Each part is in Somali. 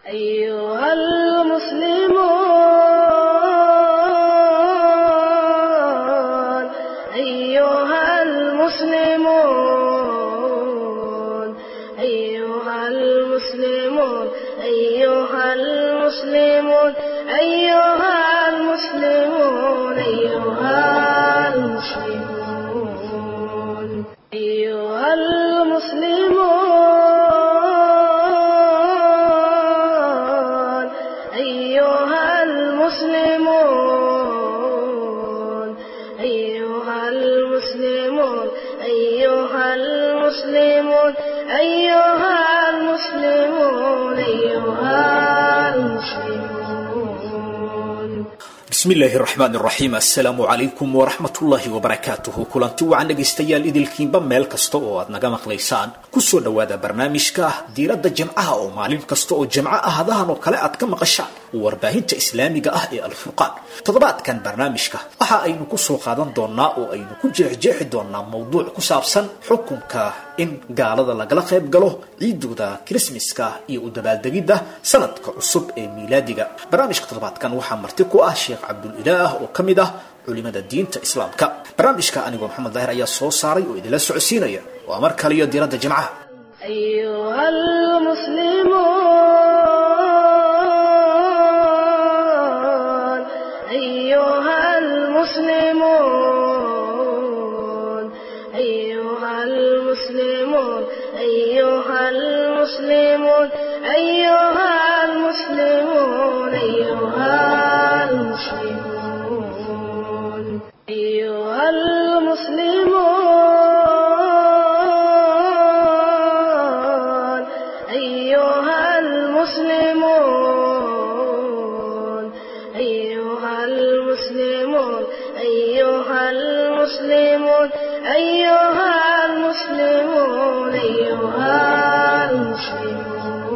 أيها المسلمون أيها المسلمون أيها المسلمون أيها المسلمون أيها المسلمون أيها المسلمون أيها المسلمون أيها المسلمون أيها المسلمون أيها المسلمون أيها المسلمون أيها المسلمون bismillaahi raxmaan raxiim assalaamu calaykum waraxmatullaahi wabarakaatuhu kulanti wacan dhegaystayaal idilkiinba meel kasta oo aad naga maqlaysaan kusoo dhowaada barnaamijka diiradda jimcaha oo maalin kasta oo jimco ahadahan oo kale aad ka maqashaan warbaahinta islaamiga ah ee alfurqaan toddobaadkan barnaamijka waxa aynu kusoo qaadan doonaa oo aynu ku jeexjeexi doonaa mowduuc ku saabsan xukunka in gaalada lagala qayb galo ciidooda kirismaska iyo u dabaaldegidda sanadka cusub ee miilaadiga barnaamijka toddobaadkan waxaa marti ku ah sheekh cabdulilaah oo ka mid ah culimada diinta islaamka barnaamijka anigoo maxamed daahir ayaa soo saaray oo idinla socodsiinaya waa mar kale iyo diiradda jimcaha أيها المسلمون أيها المسلمون أيها المسلمون أيها المسلمون أيها المسلمون أيها المسلمون أيها المسلمون أيها المسلمون أيها المسلمون أيها المسلمون أيها المسلمون أيها المسلمون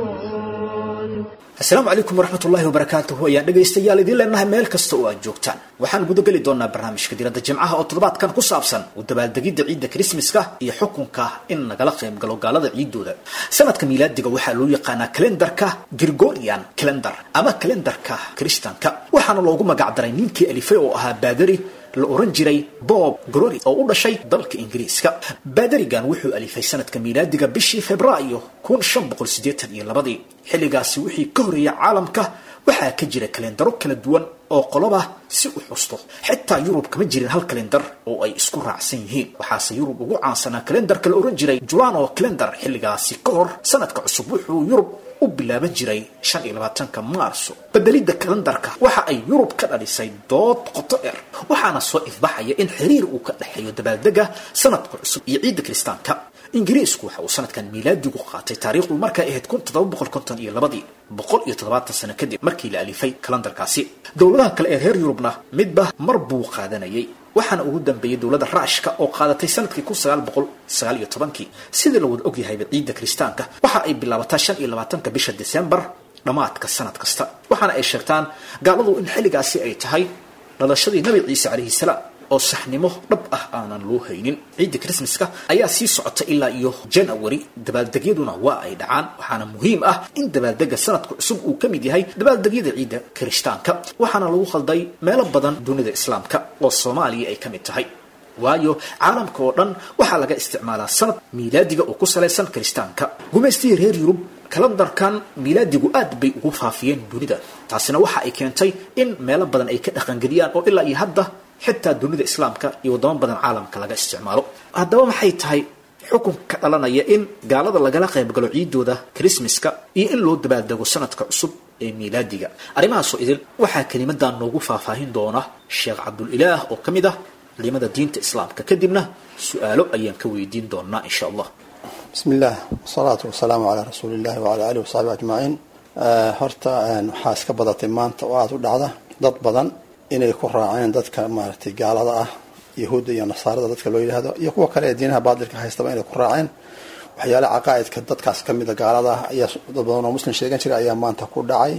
asalaamu calaykum waraxmatullaahi wabarakaatuhu ayaan dhegaystayaal idiin leenahay meel kasta oo aad joogtaan waxaan gudageli doonaa barnaamijka diiradda jimcaha oo toddobaadkan ku saabsan u dabaaldegidda ciidda kirismaska iyo xukunka in nagala qayb galo gaalada ciidooda sanadka miilaadiga waxaa loo yaqaanaa kalendarka gregorian calendar ama kalendarka kiristanka waxaana loogu magacdaray ninkii alifay oo ahaa baadari la oran jiray bob grori oo u dhashay dalka ingiriiska baadarigan wuxuu alifay sanadka miilaadiga bishii febraayo kun shan boqol siddeetan iyo labadii xilligaasi wixii ka horreeyay caalamka waxaa ka jira kalendaro kala duwan oo qoloba si u xusto xitaa yurub kama jirin hal kalendar oo ay isku raacsan yihiin waxaase yurub ugu caansanaa kalendarka la oran jiray julano calendar xilligaasi ka hor sanadka cusub wuxuu yurub u bilaaban jiray shan iyo labaatanka maarso bedelidda kalendarka waxa ay yurub ka dhalisay dood qoto dheer waxaana soo ifbaxaya in xiriir uu ka dhexeeyo dabaaldega sanadka cusub iyo ciidda kiristaanka ingiriisku waxa uu sanadkan miilaadigu qaatay taariikhdu markay ahayd kun toddoba boqol konton iyo labadii boqol iyo toddobaatan sano kadib markii la alifay kalendarkaasi dowladaha kale ee reer yurubna midba mar buu qaadanayay waxaana ugu dambeeyey dowladda raashka oo qaadatay sanadkii kun sagaal boqol sagaal iyo tobankii sidii la wada ogyahayba ciidda kiristaanka waxa ay bilaabataa shan iyo labaatanka bisha desembar dhammaadka sanad kasta waxaana ay sheegtaan gaaladu in xilligaasi ay tahay dhalashadii nabi ciise calayhi salaam oo saxnimo dhab ah aanan loo haynin ciidda krismaska ayaa sii socota ilaa iyo janawari dabaaldegyaduna waa ay dhacaan waxaana muhiim ah in dabaaldega sanadka cusub uu ka mid yahay dabaaldegyada ciidda kirishtaanka waxaana lagu khalday meelo badan dunida islaamka oo soomaaliya ay ka mid tahay waayo caalamka oo dhan waxaa laga isticmaalaa sanad miilaadiga oo ku salaysan kiristaanka gumaystihii reer yurub kalendarkan miilaadigu aad bay ugu faafiyeen dunida taasina waxa ay keentay in meelo badan ay ka dhaqangeliyaan oo ilaa iyo hadda xitaa dunida islaamka iyo wadamo badan caalamka laga isticmaalo haddaba maxay tahay xukun ka dhalanaya in gaalada lagala qayb galo ciidooda krismaska iyo in loo dabaaldego sanadka cusub ee miilaadiga arrimahaasoo idil waxaa kelimadan noogu faahfaahin doona sheekh cabdulilaah oo ka mid ah culimada diinta islaamka kadibna su-aalo ayaan ka weydiin doonaa insha allah bismi illah wasalaatu wasalaamu calaa rasuuli illahi wacala alihi wasaxbi ajmaciin horta waxaa iska badatay maanta oo aada u dhacda dad badan inay ku raaceen dadka maaragtay gaalada ah yahuudda iyo nasaarada dadka loo yidhaahdo iyo kuwa kale ee diinaha baadilka haystaba inay ku raaceen waxyaale caqaa'idka dadkaas ka mida gaalada ah ayaa dad badan oo muslim sheegan jiray ayaa maanta ku dhacay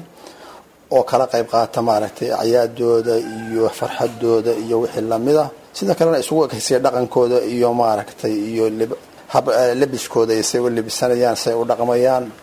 oo kala qayb qaata maaragtay acyaadooda iyo farxadooda iyo wixii lamida sida kalena isugu ekaysiya dhaqankooda iyo maaragtay iyo labiskooda iyo say u labisanayaan say u dhaqmayaan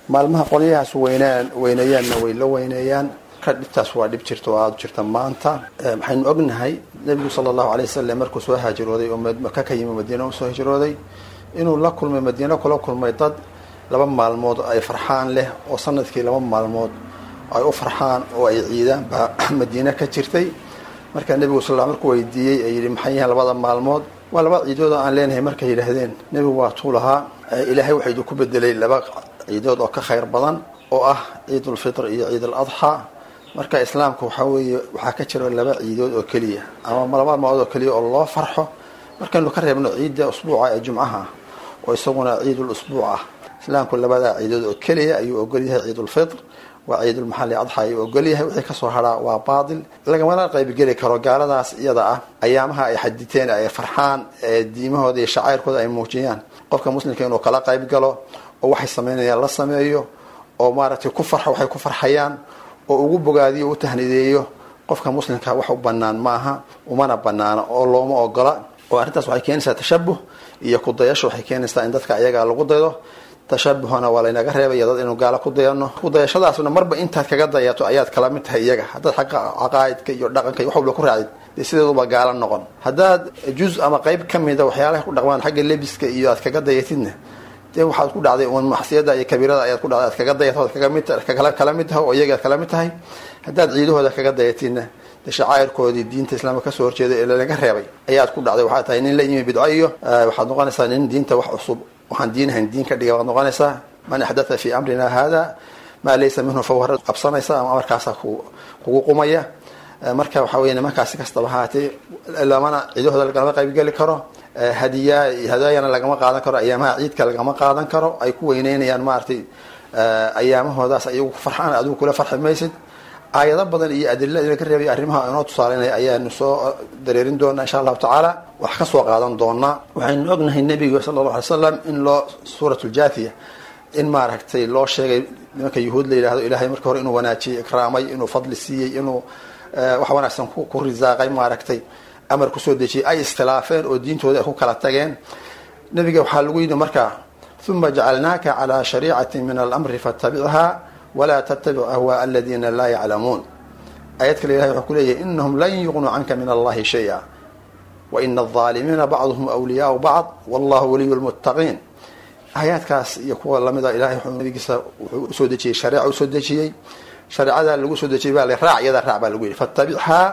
maalmaha qolyahaas weynaan weyneeyaanna way la weyneeyaan ka dhibtaas waa dhib jirta oo aada jirta maanta waxaynu ognahay nebigu sala allahu alay wasalam markuu soo haajirooday oo maka ka yimi madiina usoo hijrooday inuu la kulmay madiina kula kulmay dad laba maalmood ay farxaan leh oo sanadkii laba maalmood ay u farxaan oo ay ciidaan baa madiina ka jirtay markaa nebigu sal markuu weydiiyey ee yidhi maxay yihiin labada maalmood waa laba ciidood oo aan leenahay markay yidhaahdeen nebigu waa tuu lahaa ilaahay waxaa idinku bedelay laba ciidood oo ka khayr badan oo ah ciid ulfitr iyo ciid al adxaa marka islaamka waxaa weeye waxaa ka jira laba ciidood oo keliya ama laba maalmood oo keliya oo loo farxo markaynu ka reebno ciidda usbuuca ee jumcaha oo isaguna ciidul usbuuc ah islaamku labadaa ciidood oo keliya ayuu ogol yahay ciidulfitr waa ciidulmaxali adxa ayuu ogol yahay wixii kasoo haraa waa baatil lagamana qaybgeli karo gaaladaas iyada ah ayaamaha ay xaditeen ay farxaan ee diimahooda iyo shacayrkooda ay muujiyaan qofka muslimka inuu kala qayb galo oo waxay sameynayaan la sameeyo oo maaragtay ku farxo waxay ku farxayaan oo ugu bogaadiyo u tahnideeyo qofka muslimka wax u banaan maaha umana banaana oo looma ogola oo arrintaas waxay keenaysaa tashabuh iyo kudayasho waxay keenaysaa in dadka ayagaa lagu daydo tashabuhna waa laynaga reebaya dad inuu gaalo ku dayano kudayashadaasna marba intaad kaga dayato ayaad kala mid tahay iyaga haddaad xagga caqaa'idka iyo dhaqanka iyo wax walba ku raacdid dee sideeduba gaalo noqon haddaad juz ama qayb ka mida waxyaalaha ku dhaqmaan xagga lebiska iyo aad kaga dayatidna dee waxaad ku dhacday un maxsiyada iyo kabiirada ayaad ku dhacday aad kaga dayato ad kaga mid kala mid tahay oo iyaga aad kala mid tahay haddaad ciidahooda kaga dayatidna dee shacairkoodii diinta islaamka kasoo horjeeda ee lanaga reebay ayaad ku dhacday waxaad tahay nin la yimi bidco iyo waxaad noqonaysaa nin diinta wax cusub waxaan diinahayn diin ka dhiga waad noqonaysaa man axdatha fi amrina hada maa laysa minhu fahuwa qabsanaysa ama amarkaasa kugu qumaya marka waxa wey nimankaasi kastaba haatee lamana ciidahooda lagama qaybgeli karo hadiya hadaayana lagama qaadan karo ayaamaha ciidka lagama qaadan karo ay ku weyneynayaan maaragtay ayaamahoodaas ayagu ku farxaan adigu kula farxi maysid aayado badan iyo adila laga reebay arrimaha inoo tusaaleynaya ayaanu soo dareerin doonaa insha allahu tacaala wax ka soo qaadan doonaa waxaynu ognahay nebiga sala allahu alay slam in loo suurat ljathiya in maaragtay loo sheegay nimanka yuhuud la yidhahdo ilahay marka hore inuu wanaajiyey ikraamay inuu fadli siiyey inuu wax wanaagsan ku risaaqay maaragtay amar kusoo dejiyey ay iskhilaafeen oo diintooda ay ku kala tageen nebiga waxaa lagu yidhi markaa uma jacalnaaka calaa shariicati min alamri fatabichaa walaa tattabic ahwaa aladiina laa yaclamuun aayad kale ilahay wuxuu ku leeyahy inahum lan yuqnuu canka min allahi shaya waina alظaalimiina bacduhum wliyaau bacd wallahu waliyu lmuttaqiin aayaadkaas iyo kuwa lamida ilahay wuxuu nabigiisa wuxuu usoo dejiyey shareeca usoo dejiyey shareecadaa lagu soo dejiyey baa la raac iyada raac baa lagu yidhi fatabichaa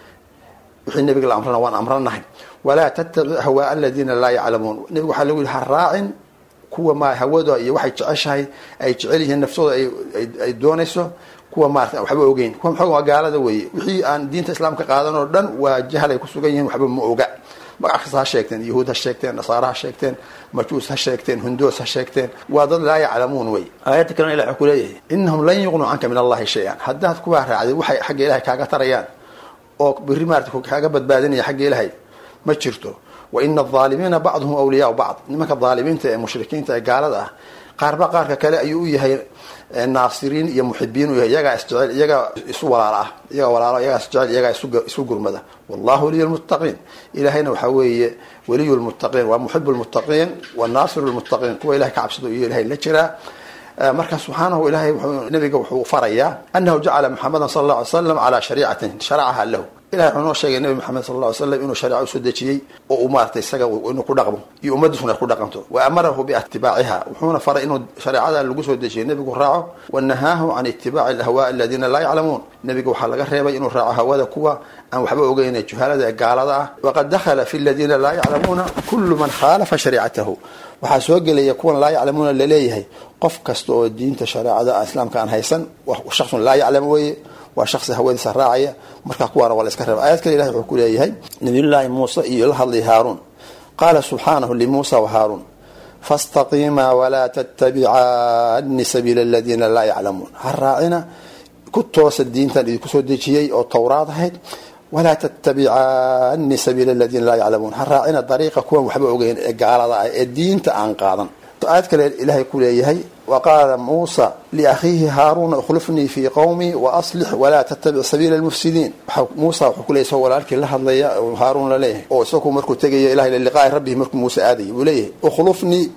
wixii nabiga la amrana waan amranahay walaa tattabic ahwaa aladiina laa yaclamuun nebigu waxaa lagu yihi ha raacin kuwa ma hawada iyo waxay jeceshahay ay jecel yihiin naftooda ay doonayso kuwa maarata waxba ogeyn kuwa maxaa waa gaalada weeye wixii aan diinta islaamka qaadan oo dhan waa jahal ay ku sugan yihiin waxba ma oga magac kasta ha sheegteen yahuud ha sheegteen nasaara ha sheegteen majuus ha sheegteen hundoos ha sheegteen waa dad laa yaclamuun wey aayadda kalena ilah wuxuu ku leeyahay inahum lan yuqnuu canka min allahi shay-an haddaad kuwaa raacday waxay xagga ilahay kaaga tarayaan oo beri maarata kaaga badbaadinaya xagga ilahay ma jirto waina alaalimiina bacduhum awliyaau bacd nimanka aalimiinta ee mushrikiinta ee gaalada ah qaarba qaarka kale ayuu u yahay naasiriin iyo muxibiin u yahay iyagaa isjecel iyagaa isu walaala ah iyagaa walaalo iyagaa isjecel iyagaa isu gurmada wallahu waliyu lmuttaqiin ilahayna waxaa weeye waliyu lmuttaqiin waa muxibu lmuttaqiin wa naasiru lmuttaqiin kuwa ilahay ka cabsado iyo ilahay la jiraa marka subxaanahu ilahay nabiga wuxuu farayaa anahu jacala muxamedan sala alla alay slam calaa shariicatin sharacaha lahu ilahay wuxuu noo sheegay nabi maxamed sal lla ly slam inuu shareeco usoo dejiyey oo uu maaragtay isaga inuu ku dhaqmo iyo ummadiisuna ay ku dhaqanto wa amarahu biitibaaciha wuxuuna faray inuu shareecada lagu soo dejiyey nebigu raaco wanahaahu can itibaaci alahwaa aladiina laa yaclamuun nebiga waxaa laga reebay inuu raaco hawada kuwa aan waxba ogeyn juhaalada ee gaalada ah waqad dakhala fi ladiina laa yaclamuuna kullu man khaalafa shariicatahu waxaa soo gelaya kuwan laa yaclamuuna laleeyahay qof kasta oo diinta shareecada islaamka aan haysan shaksun laa yaclam weye waa shaksi hawadiisa raacaya markaa kuwaana waa la iska reeba aayad kale ilahi wuxuu ku leeyahay nabiyullaahi muuse iyo la hadlay haaruun qaala subxaanahu limuusa wa haaruun fastaqiimaa walaa tattabicaani sabiila aladiina laa yaclamuun ha raacina ku toosa diintan idinku soo dejiyey oo towraad ahayd walaa tattabicaani sabiila aladiina laa yaclamuun ha raacina dariiqa kuwan waxba ogeyn ee gaalada ah ee diinta aan qaadan aayad kale ilaahay ku leeyahay wa qaala muusa liakhiihi haaruuna ikhlifnii fii qowmii waaslix walaa tattabic sabiila lmufsidiin muusa wuxuu ku leeyay isagoo walaalkii la hadlaya haaruun la leeyahay oo isagu markuu tegaya ilahay liqaa'i rabbihi markuu muuse aadayay wuu leeyahay ikhlifnii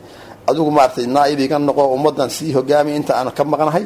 adigu maaratay naaib iga noqo ummadan sii hogaamiya inta aan ka maqnahay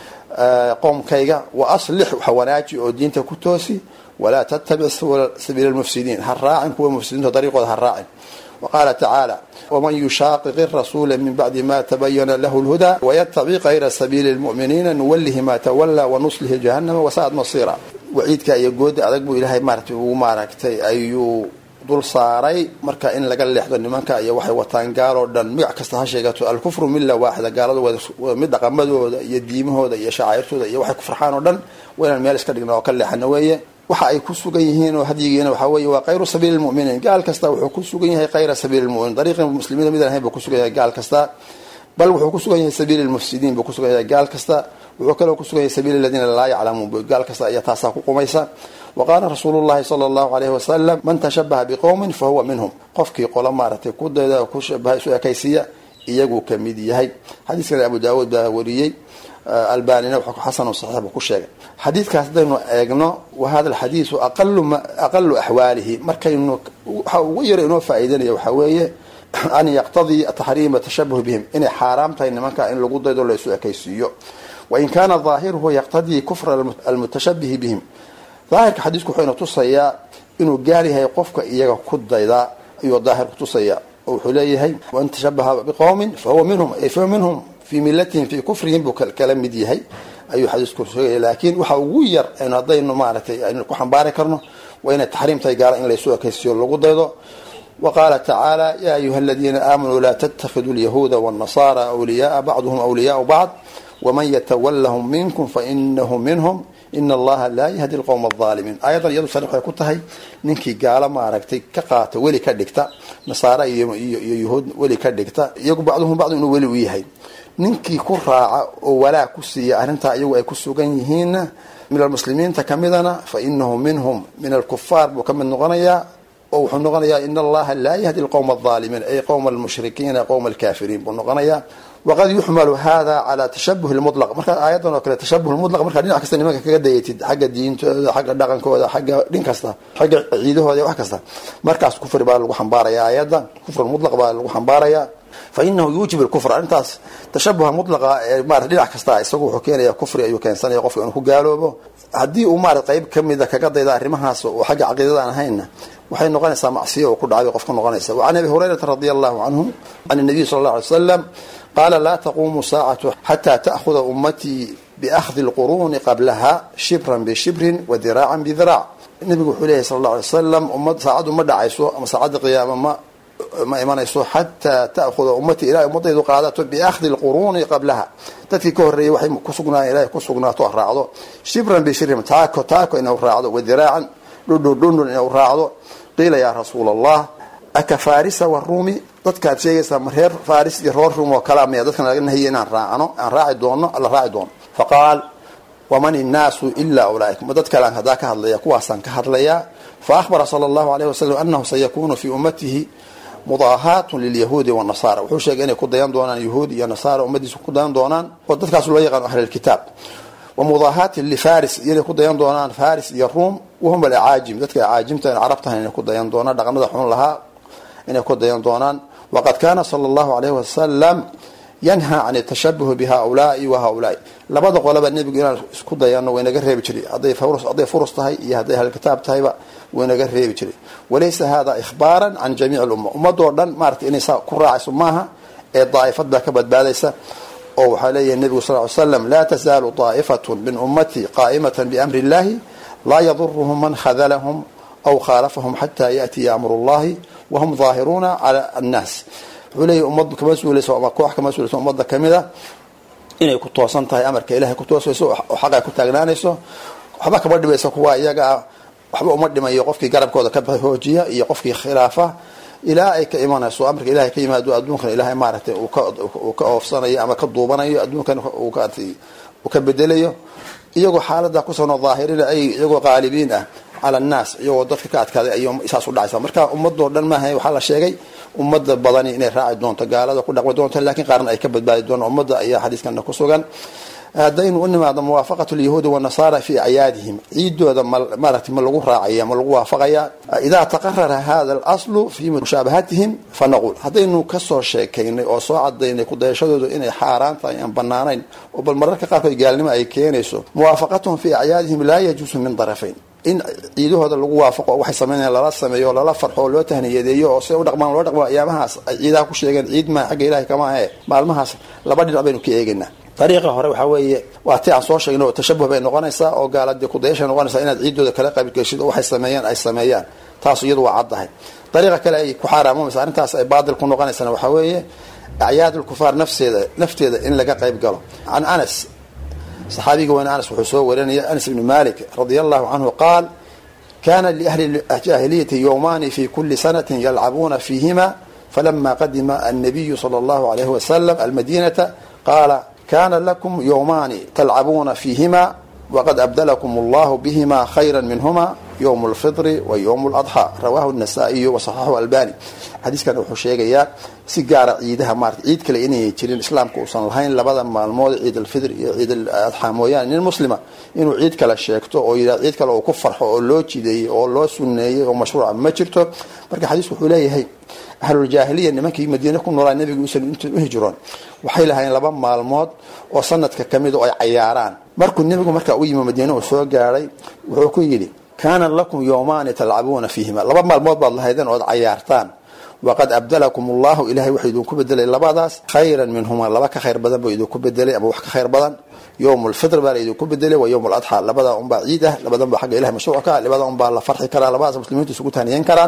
qoomkayga wa aslix waxa wanaaji oo diinta ku toosi walaa tattabic sabiila lmufsidiin ha raacin kuwa mufsidiinta dariiqooda ha raacin waqaala tacaala waman yushaqiqi rasuula min bacdi ma tabayana lahu lhudaa wayatabic kayra sabiili lmu'miniina nuwalihi ma tawallaa wanuslihi jahannama wasaad masiira waciidka iyo gooda adag buu ilaahay maaratay ugu maaragtay ayuu dul saaray marka in laga leexdo nimanka iyo waxay wataan gaaloo dhan magac kasta ha sheegato alkufru milla waaxida gaalada mid dhaqamadooda iyo diimahooda iyo shacairtooda iyo waxay ku farxaan oo dhan waa inaan meel iska dhigna oo ka leexano weeye waxa ay ku sugan yihiin oo hadyigiina waxaa weeye waa kayru sabiili lmuminiin gaal kasta wuxuu ku sugan yahay kayra sabiili lmuminiin dariiqi muslimiinta mid ahayn buu ku sugan yahay gaal kasta bal wuxuu ku sugan yahay sabiili lmufsidiin buu ku sugan yahay gaal kasta wuxuu kaloo ku sugan yahay sabiili aladiina laa yaclamuun gaal kasta ayaa taasaa ku qumaysa waqaala rasuulu llahi sala allahu alayhi wasalam man tashabaha biqowmin fa huwa minhum qofkii qolo maaratay ku dayda ku shabaha isu ekaysiiya iyaguu ka mid yahay xadiiskan abu daawuud baa wariyey albanina wuxuu xasan saxiix buu ku sheegay xadiidkaas haddaynu eegno wa hada alxadiisu aqalu aqalu axwaalihi markaynu waxa ugu yara inoo faa'iidanaya waxaa weeye an yaqtadii taxriima tashabuh bihim inay xaaraam tahay nimanka in lagu daydo la isu ekaysiiyo wain kaana daahiruhu yaqtadii kufra almutashabihi bihim daahirka xadiisku wuxuu ina tusayaa inuu gaal yahay qofka iyaga ku daydaa ayuu daahirku tusaya oo wuxuu leeyahay man tashabaha biqowmin fahuwa minhum ay fahuwa minhum fii milatihim fii kufrihim buu kala mid yahay ayuu xadiisku sheegaya laakiin waxa ugu yar aynu haddaynu maaratay aynu ku xambaari karno waa inay taxriim tahay gaala in laysu ekaysiyo lagu daydo wa qaala tacaala yaa ayuha aladiina aamanuu laa tattakhiduu lyahuuda wاnnasaara awliyaaa bacduhum awliyaau bacd waman yatawallahum minkum fainahu minhum ina allaha laa yahdi lqowma alaalimiin aayadan iyadu sariix waxay ku tahay ninkii gaalo maaragtay ka qaata weli ka dhigta nasaara iyo iyo yahuud weli ka dhigta iyagu bacduhum bacdu inuu weli u yahay ninkii ku raaca oo walaa ku siiya arrintaa iyagu ay ku sugan yihiinna min almuslimiinta kamidana fa inahu minhum min alkufaar buu ka mid noqonayaa oo wuxuu noqonayaa in allaha laa yahdi lqowma alaalimiin ay qowma almushrikiina qowma alkaafiriin buu noqonayaa waqad yuxmalu hada cala tashabuh lmulaq markaa aayadan oo kale tashabuh lmulaq markaa dhinac kasta nimanka kaga dayatid xagga diintooda xagga dhaqankooda xagga dhin kasta xagga ciidahooda wax kasta markaas kufri baa lagu xambaaraya aayadda kufr mulaq baa lagu xambaaraya fa inahu yuujib lkufr arrintaas tashabuha mulaqa ee marat dhinac kasta isagu wuxuu keenaya kufri ayuu keensanaya qofka inuu ku gaaloobo haddii uu marat qayb kamida kaga dayda arrimahaas oo xagga caqiidada aan ahaynna waxay noqonaysaa macsiya oo ku dhacday qofka noqonaysa wacan abi hurayrata radi allahu canhu can nabiy sala allah alay slam qaala laa taquumu saacatu xataa ta'khuda ummatii biakhdi lquruuni qablaha shibran bishibrin wa diraacan bidiraac nabigu wuxuu leeyahy sala allah alay wasalam ummad saacaddu ma dhacayso ama saacadda qiyaama ma ma imanayso xataa ta'khuda ummatii ilahay ummadaydu qaadato biakhdi lquruuni qablaha dadkii ka horreeyay waxay kusugnaayen ilahay ku sugnaato raacdo shibran bishibrin taako taako inuu raacdo wa diraacan dhundhun dhundhun inuu raacdo qiila yaa rasuula allah aka farisa waruumi dadkaad sheegaysaa ma reer faris iyo reer ruum oo kalea maya dadkan laga nahiya inaan raacno aan raaci doono alla raaci doono faqaal waman innaasu ilaa ulaaika ma dad kalean haddaa ka hadlaya kuwaasaan ka hadlayaa fa ahbara sala allahu alayh wasalam anahu sayakunu fii ummatihi mudaahaatun lilyahuudi wanasara wuxuu sheegay inay ku dayan doonaan yahuud iyo nasaara ummadiisa ku dayan doonaan oo dadkaas loo yaqaano ahlilkitaab wa mudaahaatin lifaris iyo inay ku dayan doonaan faris iyo ruum wahum alacaajim dadka acaajimta carabtahan inay ku dayan doonaan dhaqamada xun lahaa inay ku dayan doonaan waqad kaana sala allahu alayhi wasalam yanhaa can tashabuhi bihaulaai wa haulaai labada qolaba nebigu inaan isku dayano waynaga reebi jiray hadday hadday furus tahay iyo hadday ahlkitaab tahayba waynaga reebi jiray walaysa hada ihbaaran can jamiic lumma ummadoo dhan maratay inay saa ku raacayso maaha ee daa'ifad baa ka badbaadaysa oo waxaa leeyahay nebigu sal ly slam laa tasaalu daa'ifatu min ummatii qaa'imatan biamri illahi laa yaduruhum man khadalahum aw khaalafahum xata yaatiya amru llahi wahum daahiruuna cala annaas wuxuu leeyahy ummad kama suulayso ama koox kama suulayso ummadda kamida inay ku toosan tahay amarka ilahay ku toosayso oo xaq ay ku taagnaanayso waxba kama dhibaysa kuwa iyaga ah waxba uma dhimayo qofkii garabkooda ka hoojiya iyo qofkii khilaafa ilaa ay ka imanayso amarka ilahay ka yimaado adduunkan ilahay maaragtay uu ka oofsanayo ama ka duubanayo adduunkan uu ka bedelayo iyagoo xaalada kusanoo daahirina ay iyagoo qaalibiin ah cala annaas iyagoo dadka ka adkaaday ay saas u dhacaysa marka ummadoo dhan maaha waxaa la sheegay ummadda badani inay raaci doonto gaalada ku dhaqmi doonto laakiin qaarna ay ka badbaadi doonaan ummadda ayaa xadiiskana ku sugan haddaynu u nimaado muwaafaqatu lyahuudi wanasaara fi acyaadihim ciidooda maaragtay ma lagu raacaya ma lagu waafaqaya idaa taqarara hada alaslu fi mushaabahatihim fanaquul haddaynu kasoo sheekaynay oo soo cadaynay kudayashadooda inay xaaraan tahay aan banaanayn oo bal mararka qaarkood gaalnimo ay keenayso muwaafaqatuhum fi acyaadihim laa yajuusu min darafayn in ciidahooda lagu waafaqo waxay sameynayaan lala sameeyo lala farxo oo loo tahniyadeeyo oo siday u dhaqmaan loo dhaqmo ayaamahaas ay ciidaha ku sheegeen ciid maa xagga ilahay kama ahe maalmahaas laba dhinac baynu ka eegaynaa dariiqa hore waxaa weeye waa ti aan soo sheegno tashabuh bay noqonaysaa oo gaaladii kudayashay noqonaysaa inaad ciidooda kala qaybgeshid oo waxay sameeyaan ay sameeyaan taas iyadu waa caddahay dariiqa kale ay ku xaaraamomaysa arrintaas ay baadil ku noqonaysana waxaa weeye acyaad lkufaar nafseeda nafteeda in laga qayb galo can anas saxaabiga weyne anas wuxuu soo warinaya anas ibni malik radia allahu canhu qaal kana liahli jaahiliyati yowmani fi kuli sanatin yalcabuuna fiihima falama qadima annabiyu sala allahu alayhi wasalam almadinata qaala kana lakum yowmani talcabuuna fiihima waqad abdalakum allahu bihima khayra minhuma yowm lfitri wa yowm ladxaa rawahu nasaa-iyu wasaxaxu albani xadiiskan wuxuu sheegayaa si gaara ciidaha maarata ciid kale inay jirin islaamka uusan lahayn labada maalmood ciid alfitr iyo ciid aladxaa mooyaane nin muslima inuu ciid kale sheegto oo yidhah ciid kale uu ku farxo oo loo jideeyey oo loo suneeyey oo mashruuca ma jirto marka xadiisku wuxuu leeyahay ahluljaahiliya nimankii madiine ku noolaa nabiga uusan inta u hijroon waxay lahayn laba maalmood oo sanadka kamid oo ay cayaaraan markuu nebigu markaa u yimi madiine uu soo gaadhay wuxuu ku yidhi kaana lakum yowmaani talcabuuna fiihima laba maalmood baad lahaydeen ood cayaartaan waqad abdalakum allahu ilahay wuxuu idinku bedelay labadaas khayran minhuma laba ka khayr badan buu idinku bedelay ama wax ka khayr badan yowm lfitr baa la idinku bedelay waa yowm ladxaa labada unbaa ciid ah labadan baa xagga ilahay mashruuc ka labada unbaa la farxi karaa labadaas muslimiintu isugu taaniyan karaan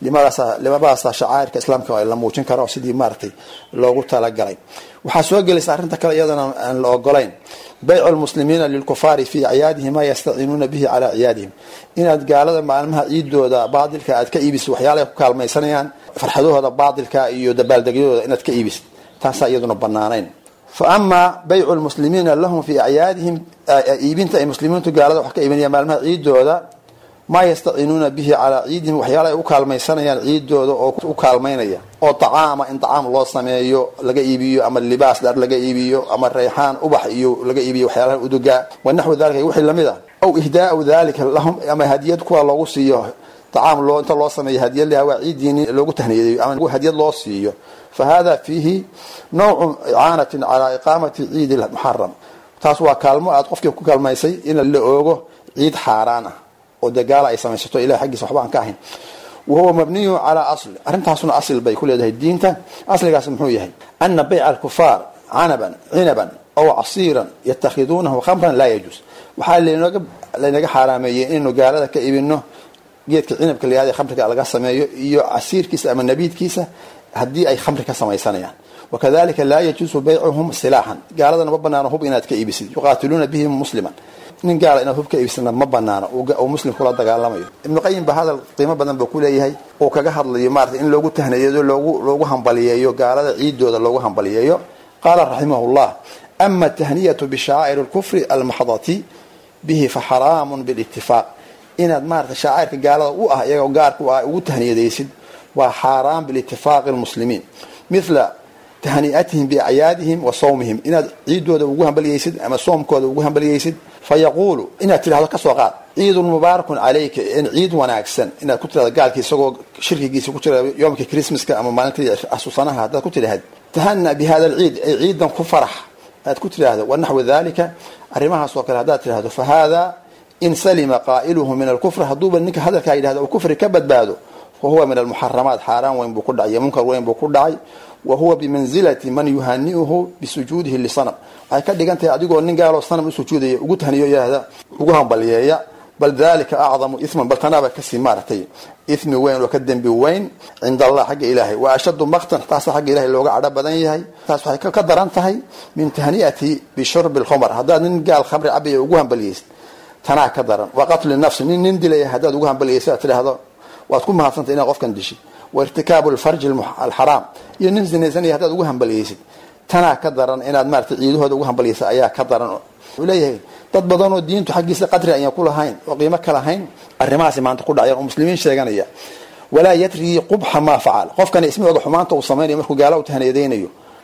labadaasa shacairka islaamka la muujin kara oo sidii maaragtay loogu talagalay waxaa soo gelaysa arrinta kale iyadana aan la ogolayn baycu lmuslimiina lilkufaari fi acyaadihim maa yastaciinuuna bihi calaa ciyaadihim inaad gaalada maalmaha ciidooda baadilka aad ka iibisid waxyaala ay ku kaalmaysanayaan farxadahooda baadilka iyo dabaaldegyadooda inaad ka iibisid taasaa iyaduna banaanayn fa amaa baycu lmuslimiina lahum fi acyaadihim iibinta ay muslimiintu gaalada wax ka iibinayaan maalmaha ciidooda maa yastaciinuuna bihi calaa ciidihim waxyaala ay u kaalmaysanayaan ciidooda oo u kaalmaynaya oo tacaama in tacaam loo sameeyo laga iibiyo ama libaas dhar laga iibiyo ama rayxaan ubax iyo laga iibiyo waxyaalaha udugaa wanaxwu dalika wixii lamid ah aw ihdaau dalika lahum ama hadiyad kuwa loogu siiyo tacaam loo inta loo sameeyo hadiyad laha waa ciidiini loogu tahniyadeeyo ama hadiyad loo siiyo fa hada fiihi nawcu icaanatin calaa iqaamati ciidi muxaram taas waa kaalmo aad qofkii ku kaalmaysay in la oogo ciid xaaraan ah oo dee gaala ay samaysato ilahay xaggiisa waxba aan ka ahayn wahuwa mabniyun calaa asli arrintaasuna asil bay ku leedahay diinta asligaas muxuu yahay ana bayca alkufaar canaban cinaban aw casiiran yatakhiduunahu khamran laa yajuus waxaa lanoga laynaga xaaraameeyey inaynu gaalada ka ibino geedka cinabka layahada khamriga laga sameeyo iyo casiirkiisa ama nabiidkiisa haddii ay khamri ka samaysanayaan wakadalika laa yajuusu baycuhum silaaxan gaaladana ma banaano hub inaad ka iibisid yuqaatiluuna bihi musliman nin gaala inaad hub ka iibsana ma banaano uu muslim kula dagaalamayo ibnu qayim ba hadal qiimo badan buu ku leeyahay uu kaga hadlayo maarata in loogu tahnayeeyo loogu loogu hambaliyeeyo gaalada ciidooda loogu hambaliyeeyo qaala raximah llah ama tahniyatu bishacaa'ir lkufri almaxdati bihi fa xaraamun bilitifaaq inaad maarata shacairka gaalada u ah iyagoo gaarka u ah ugu tahniyadaysid waa xaaraan bilitifaaqi lmuslimiin mithla tahni'atihim biacyaadihim wa sawmihim inaad ciidooda ugu hambaliyeysid ama soomkooda ugu hambaliyeysid fa yaquulu inaad tidhahdo kasoo qaad ciidun mubaarakun calayka in ciid wanaagsan inaad ku tidhahdo gaalkii isagoo shirkigiisa ku jira yoomka christmaska ama maalintii asusanaha haddaad ku tidhahd tahana bi hada alciid ay ciidan ku farax aad ku tidhaahdo wanaxwu dalika arrimahaas oo kale haddaad tidhahdo fa hada in salima qaa'iluhu min alkufr hadduuba ninka hadalkaa yidhahdo uu kufri ka badbaado fa huwa min almuxaramaat xaaraan weyn buu ku dhacay iyo munkar weyn buu ku dhacay wa huwa bimanzilati man yuhani'uhu bisujuudihi lisanam waxay ka dhigan tahay adigoo nin gaaloo sanam u sujuudaya ugu tahniyo yahda ugu hambaliyeeya bal dalika acdamu isman bal tanaaba kasii maaragtay ismi weyn oo ka dembi weyn cinda allah xagga ilaahay wa ashaddu maktan taasa xagga ilahay looga cadho badan yahay taas waxay ka daran tahay min tahni'ati bishurbi lkhumr haddaad nin gaal khamri cabaya ugu hambaliyeysid tanaa ka daran wa qatli nafsi nin nin dilaya haddaad ugu hambaliyeysid aad tidhaahdo waad ku mahadsantay inaad qofkan dishid wa irtikaabu lfarji alxaraam iyo nin sinaysanaya haddaad ugu hambaliyeysid tanaa ka daran inaad maarata ciidahooda ugu hambaliyeysa ayaa ka daran wuxuu leeyahay dad badanoo diintu xaggiisa qadri ayaan ku lahayn oo qiimo ka lahayn arrimahaasi maanta ku dhacyan oo muslimiin sheeganaya walaa yadrii qubxa maa facal qofkani ismi oga xumaanta uu samaynayo markuu gaala u tahniyadaynayo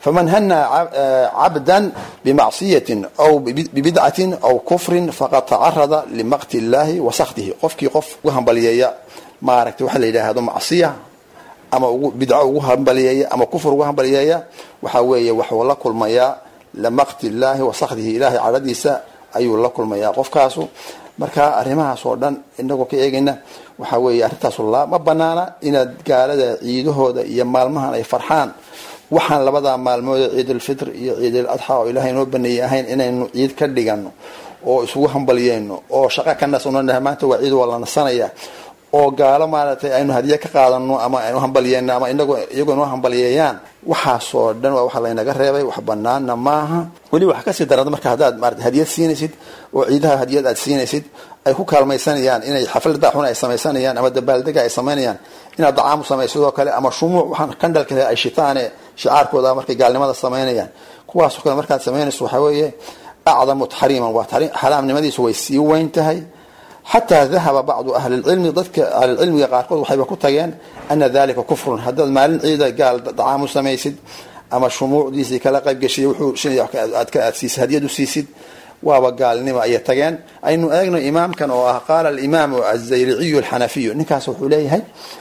faman hanaa cabdan bimacsiyatin aw bibidcatin aw kufrin faqad tacarada limaqti illahi wa saktihi qofkii qof ugu hambaliyeeya maaragtay waxaa la yidhaahdo macsiya ama ugu bidco ugu hambaliyeeya ama kufr ugu hambaliyeeya waxaa weeye waxuu la kulmayaa limaqti illahi wa saktihi ilahay cadhadiisa ayuu la kulmayaa qofkaasu marka arrimahaas oo dhan inagoo ka eegayna waxaa weeye arrintaasu la ma banaana inaad gaalada ciidahooda iyo maalmahan ay farxaan waxaan labadaa maalmood ciidulfitr iyo ciidul adxa oo ilaahay noo baneeyey ahayn inaynu ciid ka dhigano oo isugu hambaliyeyno oo shaqo ka nasnonah maanta waa ciid waa la nasanaya oo gaalo maaragtay aynu hadiye ka qaadano ama aynu hambaliyeyno ama inago iyagoo noo hambaliyeeyaan waxaasoo dhan waa waxa laynaga reebay wax banaana maaha weli waxa kasii daranta marka haddaad maarata hadiyad siinaysid oo ciidaha hadiyad aad siinaysid ay ku kaalmaysanayaan inay xaflada xun ay samaysanayaan ama dabaaldega ay samaynayaan inaad dacaamu samaysidoo kale ama shumuuc waxaan kandhalka ay shitaane shicaarkooda markay gaalnimada samaynayaan kuwaasoo kale markaad samaynayso waxaa weeye acdamu taxriiman waa xaraamnimadiisu way sii weyn tahay xataa dahaba bacdu ahli lcilmi dadka ahlilcilmiga qaarkood waxayba ku tageen ana dalika kufrun haddaad maalin ciida gaal dacaamu samaysid ama shumuucdiisii kala qaybgeshiy wuxuu aad siisid hadiyad u siisid waaba gaalnimo ayay tageen aynu eegno imaamkan oo ah qaala alimaamu azayriciyu alxanafiyu ninkaas wuxuu leeyahay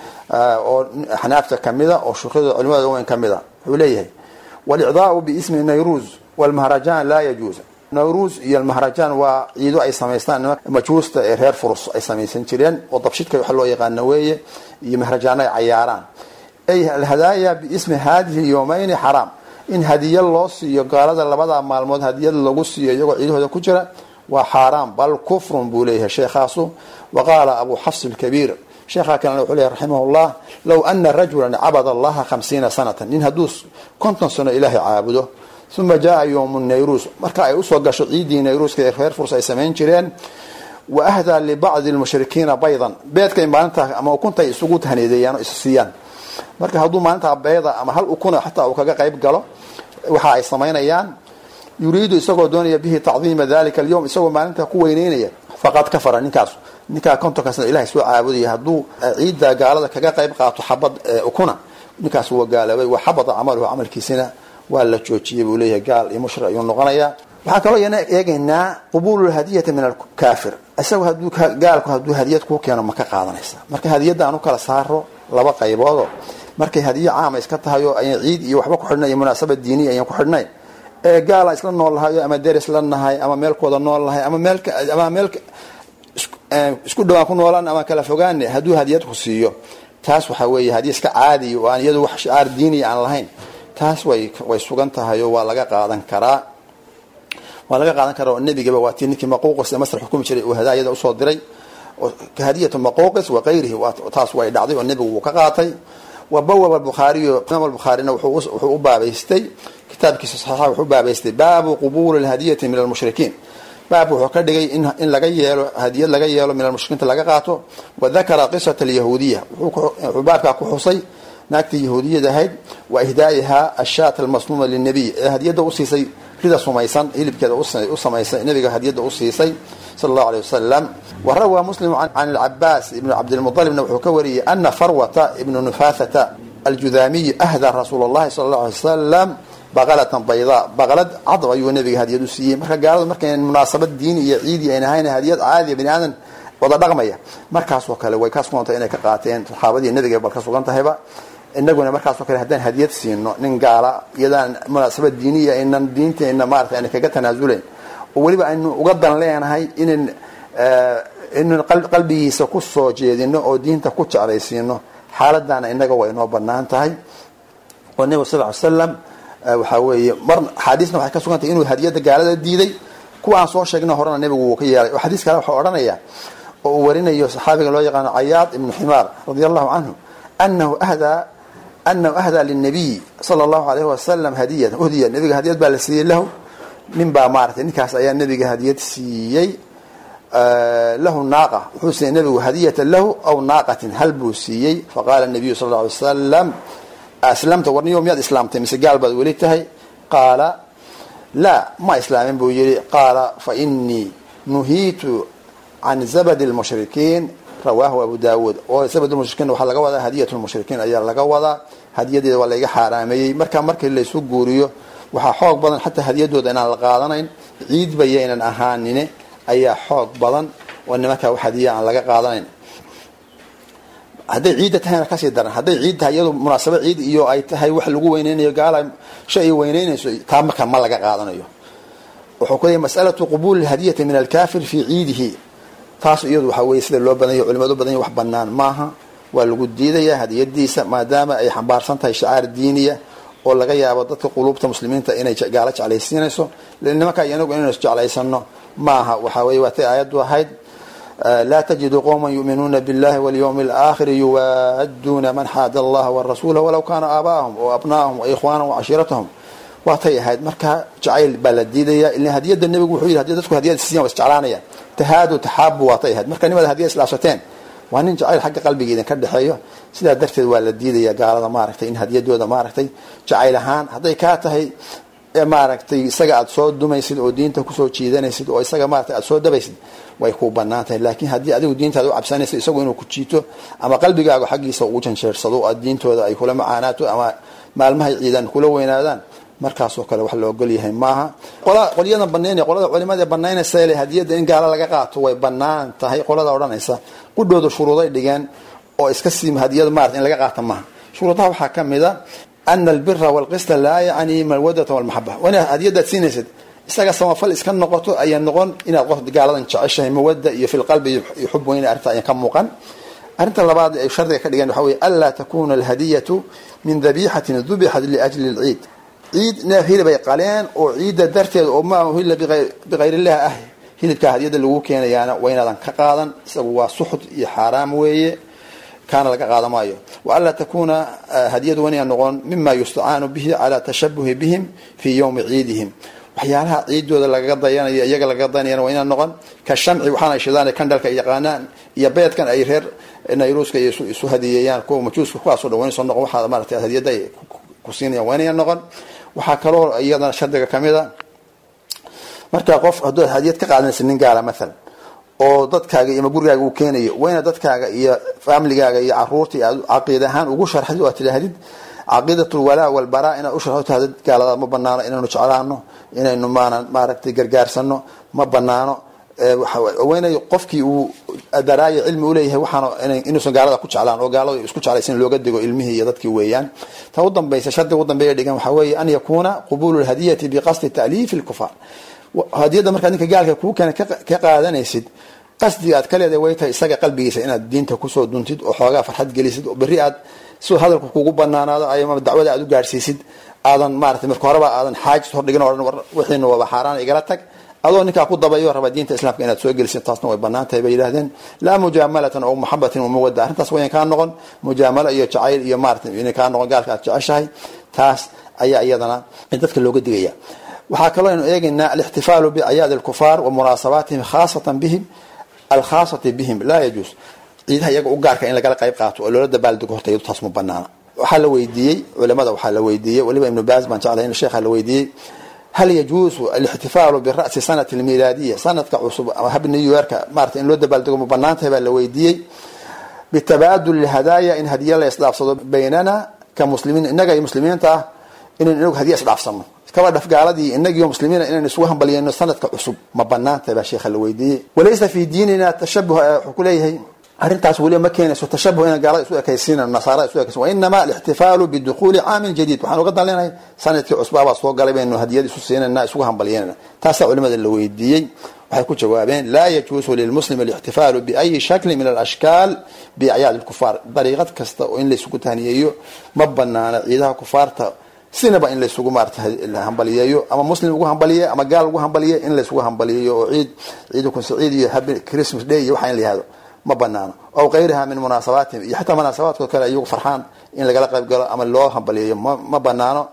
oo xanaafta kamida oo shukrada culimada weyn kamida wuxuu leeyahay walicdaau biismi nayruuz walmahrajan laa yajuuz nayruuz iyo almahrajan waa ciido ay samaystaan majuusta ee reer furus ay samaysan jireen oo dabshidka waxa loo yaqaano weeye iyo mahrajaano ay cayaaraan ay alhadaaya biismi hadihi yowmayni xaraam in hadiya loo siiyo gaalada labada maalmood hadiyad lagu siiyo iyagoo ciidahooda ku jira waa xaaraam bal kufrun buu leeyahay sheekhaasu wa qaala abu xafs lkabiir sheekhaa kalena wuxuu leeyahy raximah llah low ana rajulan cabad allaha hamsiina sanatan nin hadduu konton sano ilaahay caabudo uma jaa yowmu nayruus marka ay usoo gasho ciidii nayruuska ee reer furs ay samayn jireen wa ahdaa libacdi lmushrikiina baydan beedkay maalintaa ama ukuntay isugu tahneedeeyaan oo is siiyaan marka hadduu maalintaa beeda ama hal ukuna xataa uu kaga qayb galo waxa ay samaynayaan yuriidu isagoo doonaya bihi tacdiima dalika alyowm isagoo maalintaa ku weyneynaya faqad kafara ninkaas ninkaa kontonkaasna ilahay soo caabudaya hadduu ciidda gaalada kaga qayb qaato xabad ukuna ninkaas waa gaaloobay wa xabada camaluhu camalkiisina waa la joojiyay buu leeyahay gaal iyo mushrik ayuu noqonayaa waxaa kaloo yana eegaynaa qubuulu lhadiyati min alkaafir isagu haduu gaalku hadduu hadiyad kuu keeno ma ka qaadanaysa marka hadiyadda aan u kala saaro laba qayboodo markay hadiyo caama iska tahay oo ayan ciid iyo waxba ku xidhnay iyo munaasabad diiniya ayan ku xidhnayn ee gaalaan isla nool lahayo ama deris la nahay ama meelkooda nool lahay ama meel ama meel isku dhawaan ku noolaan ama kala fogaane hadduu hadiyad ku siiyo taas waxaa weeye hadiya iska caadiya oo aan iyadu wax shicaar diiniya aan lahayn taas way way sugan tahay oo waa laga qaadan karaa waa laga qaadan karaa oo nebigaba waa tii ninkii maquuqis ee masar xukumi jiray uu hadaayada usoo diray hadiyatu maquuqis wa kayrihi taas way dhacday oo nebigu wuu ka qaatay wa bawaba bukhaariyo imaam albukhaarina wuxuu u baabaystay kitaabkiisa saxiixa wuxuu u baabaystay baabu qubuuli lhadiyati min almushrikiin baab wuxuu ka dhigay in laga yeelo hadiyad laga yeelo min almushrikiinta laga qaato wa dakara qisata alyahuudiya wuxuu baabkaa ku xusay naagtii yahuudiyada ahayd wa ihdaa'iha ashaat almasmuuma linabiy ee hadiyadda usiisay rida sumaysan hilibkeeda u samaysay nabiga hadiyadda usiisay sala allahu aleyh wasalam wa rawaa muslim can alcabaas ibnu cabdilmualibna wuxuu ka wariyey ana farwata ibnu nufathata aljudaamiyi ahdaa rasuul allahi sala allahu alay wasalam baqalatan baydaa baqlad cadab ayuu nabiga hadiyad u siiyey marka gaaladu markay munaasabad diini iyo ciidi ayn ahayn hadiyad caadiya bani aadan wada dhaqmaya markaasoo kale way ka sugantay inay ka qaateen saxaabadii nabiga bal ka sugan tahayba inaguna markaasoo kale haddaan hadiyad siino nin gaala iyadaan munaasabad diiniya aynan diinteena maarata ayna kaga tanaasulayn oo weliba aynu uga dan leenahay inan inaynu qalbigiisa ku soo jeedino oo diinta ku jeclaysiino xaaladana inaga waa inoo banaan tahay oo nebigu sal ly slam waxaa weeye mar axaadiisna waxay ka sugantay inuu hadiyadda gaalada diiday kuwa aan soo sheegna horena nebigu wuu ka yeelay oo xadiis kale waxaa odhanaya oo uu warinayo saxaabiga loo yaqaano cayaad ibnu ximaar radia allahu canhu anahu ahdaa anahu ahdaa linabiy sala allahu alayhi wasalam hadiyatan uhdiya nabiga hadiyad baa la siiyey lahu nin baa maaratay ninkaas ayaa nabiga hadiyad siiyey lahu naaqa wuxuu siiyey nabigu hadiyatan lahu aw naaqatin hal buu siiyey faqaala nabiyu sal alla alay wasalam aslamta warniyo miyaad islaamtay mise gaal baad weli tahay qaala laa ma islaamin buu yihi qaala fa inii nuhiitu can zabadi lmushrikiin rawaahu abu daawuud oo sabad mushrikiin waxaa laga wadaa hadiyat lmushrikiin ayaa laga wadaa hadiyadeeda waa layga xaaraameeyey marka markii laysu guuriyo waxaa xoog badan xataa hadiyadooda inaan la qaadanayn ciidba yaynan ahaanine ayaa xoog badan oo nimankaa wax hadiya aan laga qaadanayn hadday ciidda tahayna kasii daran hadday ciid tahay iyadu munaasabo ciid iyo ay tahay wax lagu weyneynayo gaala shay ay weyneynayso taa marka ma laga qaadanayo wuxuu ku leeyay masalatu qubuuli hadiyati min alkafir fii ciidihi taas iyadu waxaa weye sida loo badanya culimadu badanya wax banaan maaha waa lagu diidayaa hadiyadiisa maadaama ay xambaarsan tahay shacaar diiniya oo laga yaabo dadka quluubta muslimiinta inay gaalo jeclaysiinayso nimanka inagu inaynu jeclaysano maaha waxaa weye waatay aayaddu ahayd laa tajidu qowma yuuminuuna biاllahi walyawmi اlaakhiri yuwaaduna man xaada allaha warasuula walaw kaana aabaahum o abnaahum waikhwaanahum wacashiiratahum waatay ahayd marka jacayl baa la diidaya ila hadiyada nebigu wuxuu yidhi hadii dadku hadiyad siiyaan waa isjeclaanayaan tahaadu taxaabu waatay ahayd marka nimaad hadiyad islaashateen waa nin jacayl xagga qalbiga idinka dhexeeyo sidaa darteed waa la diidaya gaalada maaragtay in hadiyadooda maaragtay jacayl ahaan hadday kaa tahay maaragtay isaga aada soo dumaysid oo diinta kusoo jiidanaysid oo isaga maaragtay aada soo dabaysid way ku banaan tahay laakiin haddii adigu diintaada u cabsanaysa isagu inuu ku jiito ama qalbigaaga xaggiisa ugu janjeersado aad diintooda ay kula macaanaato ama maalmahay ciidan kula weynaadaan markaasoo kale wax la ogol yahay maaha qolyadan banaynaya qolada culimada banaynaysa le hadiyada in gaalo laga qaato way banaan tahay qolada odhanaysa qudhooda shuruuday dhigeen oo iska sii hadiyada maarata in laga qaata maaha shuruudaha waxaa ka mid a ana albira walqista laa yacni malwadata walmaxaba waa inaad hadiyadaad siinaysid isaga samafal iska noqoto ayaa noqon inaad qof gaaladan jeceshahay mawada iyo fi lqalbi iyo xub weyne arrinta ayan ka muuqan arrinta labaad ay shardiga ka dhigeen waxa weye anlaa takuna alhadiyatu min dabixatin dubixat liajli lciid ciid neef hilib ay qaleen oo ciidda darteed oo ma hilla bikayrillahi ah hilibkaa hadiyada lagu keenayaana waa inaadan ka qaadan isagu waa suxud iyo xaaraam weeye kaana laga qaada maayo wa anlaa takuna hadiyadu waa inay noqon mima yustacaanu bihi calaa tashabuhi bihim fii yowmi ciidihim waxyaalaha ciidooda lagaga dayanayo iyaga lagaga dayanayana waa inaan noqon ka shamci waxaana shidaan kandhalka ay yaqaanaan iyo beedkan ay reer nayruuska iyo isu hadiyeeyaan kuwa majuuska kuwaasoo dhan waynayso noqon waxaa maarata hadiyada ay ku siinayaan waa inaya noqon waxaa kaloo iyadana shardiga kamid a markaa qof hadduu hadiyad ka qaadanaysa nin gaala maalan oo dadkaaga iyo gurigaaga uu keenayo waa inaad dadkaaga iyo familigaaga iyo caruurta aad caqiid ahaan ugu sharxid oo aad tidhaahdid caqiidat lwalaa walbaraa inaad u sharxo tahdid gaalada ma banaano inaynu jeclaano inaynu maanan maaragtay gargaarsano ma banaano waynay qofkii uu daraayo cilmi uleeyahay waxaan inuusan gaalada ku jeclaan oo gaalada isku jeclaysan looga digo ilmihii iyo dadkii weeyaan ta u dambaysa shardiga u dambeeya dhigan waxaa weeye an yakuuna qubulu lhadiyati biqasdi ta'liifi lkufaar hadiyadda markaad ninka gaalka kuu keena ka qaadanaysid qasdiga aad ka leedahay way tahay isaga qalbigiisa inaad diinta kusoo duntid oo xoogaa farxad gelisid oo berri aad si hadalku kugu banaanaado ama dacwada aad u gaadhsiisid aadan maarata marka horeba aadan xaajis hordhigin o wixiina waaba xaaraan igala tag adoo ninkaa ku dabayo raba diinta islaamka inaad soo gelisid taasna way banaan tahay bay yidhahdeen laa mujaamalatan oo muxabatin wamawada arrintaas wayan kaa noqon mujaamalo iyo jacayl iyo maarata inay kaa noqon gaalka aad jeceshahay taas ayaa iyadana dadka looga digaya waxaa kaloo aynu eegaynaa alixtifaalu biacyaadi alkufaar wa munaasabaatihim khaasatan bihim alkhaasati bihim laa yajuus ciidaha iyaga u gaarka in lagala qayb qaato oo loola dabaaldego horta iyadu taas ma banaana waxaa la weydiiyey culimada waxaa la weydiiyey waliba ibnu baas baan jeclay in sheekha la weydiiyey hal yajuusu alixtifaalu bira'si sanati almilaadiya sanadka cusub ama hab new yorka maarata in loo dabaaldego ma banaan tahay baa la weydiiyey bitabaadul hadaaya in hadiya la isdhaafsado baynana ka muslimiin innaga iyo muslimiinta ah inaynu inagu hadiya isdhaafsano kaba dhaf gaaladii inagiyo muslimiina inaynu isugu hambaliyeyno sanadka cusub ma banaan tahay baa sheekha la weydiiyey walaysa fi diinina tashabuh wuxuu ku leeyahay arrintaas weliba ma keenayso tashabuh inaan gaalada isu ekaysiinan nasaarada isu ekaysin wainama alixtifaalu bidukuuli caamin jadiid waxaan uga dan leenahay sanadkii cusbaabaa soo galay baynu hadiyad isu siinayna isugu hambalyeynayna taasaa culimada la weydiiyey waxay ku jawaabeen laa yajuusu lilmuslim alixtifaalu biayi shaklin min alashkaal biacyaad lkufaar dariiqad kasta oo in laysugu tahniyeeyo ma banaana ciidaha kufaarta sinaba in laysugu maarata hambaliyeeyo ama muslim ugu hambaliye ama gaal ugu hambaliye in laysugu hambaliyeeyo oo ciid ciid kunsaciid iyo happy christmas day iyo waxa in la yihahdo ma banaano aw kayriha min munaasabaatihim iyo xataa munaasabaadkood kale iyagu farxaan in lagala qayb galo ama loo hambaliyeeyo ma banaano